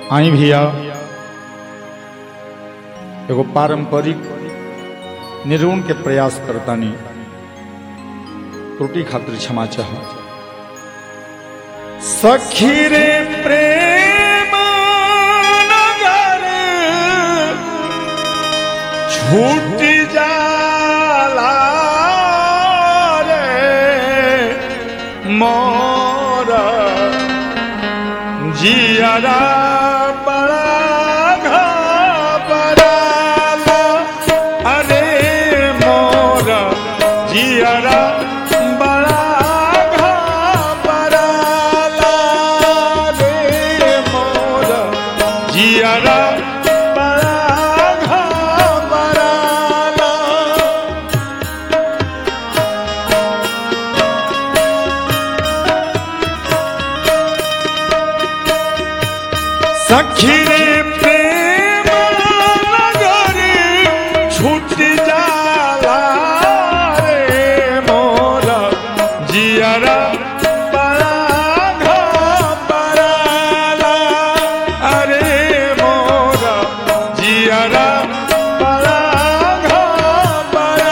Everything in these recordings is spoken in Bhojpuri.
आई भैया एगो पारंपरिक निर्गुण के प्रयास करतानी त्रुटि खातिर क्षमा चाह सखी रे प्रेम नगर छूट जाला रे मोरा जियरा बड़ा घबराला अरे मोरा जियरा बड़ा घबराला रे मोरा जियरा बड़ा घबराला सखी रे प्रेम नगरी छूट जाला रे मोरा जियरा बड़ा घबराला अरे मोरा जियरा बड़ा घबराला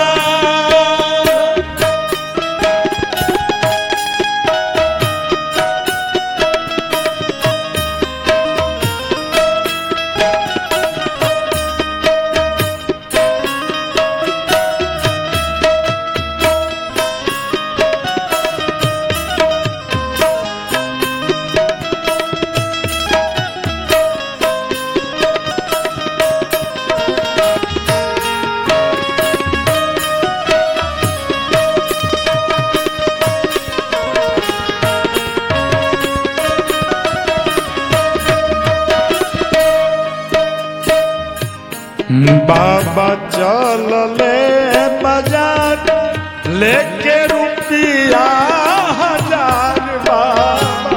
बाबा चल ले बाजार लेके रुपया हजार बाबा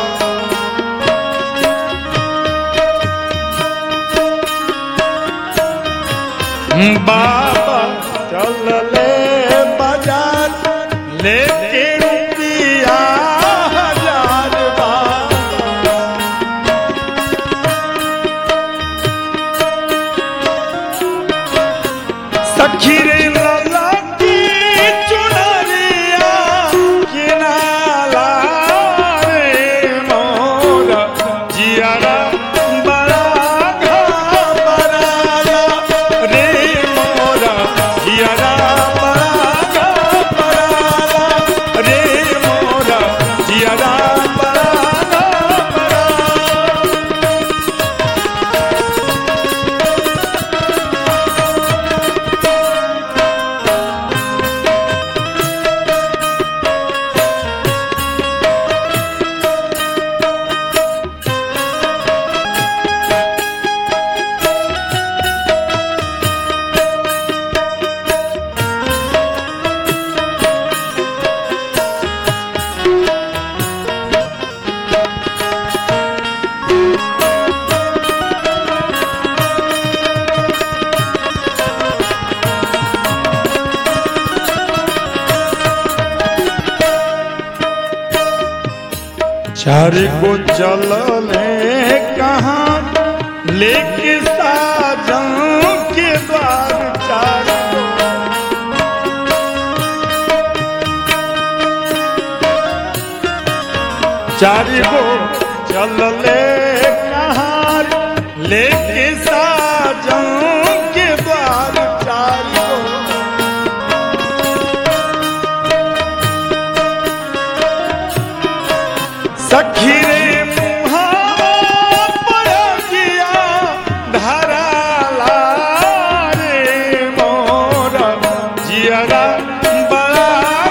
बाबा चल ले बाजार लेके रुपया हजार बाबा सखी रे लाला की चुनरिया किनाला रे मोरा जियारा बड़ा घबराला रे मोरा जियारा बड़ा घबराला रे मोरा जियारा बड़ा घबराला चार को चलले कहाँ लेके साजन के द्वार चार को। चार को चलले कहाँ लेके साजन के द्वार चार को। सखी रे मुहा पड़गिया धराला रे मोरा जियरा बड़ा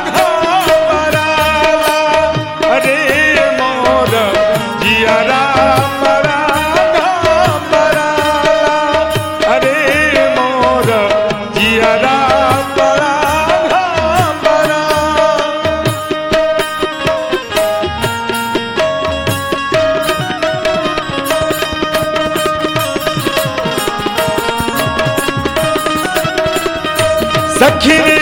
घबराला रे मोरा जियरा बड़ा घबराला रे मोरा जियरा बड़ा घबराला सखी रे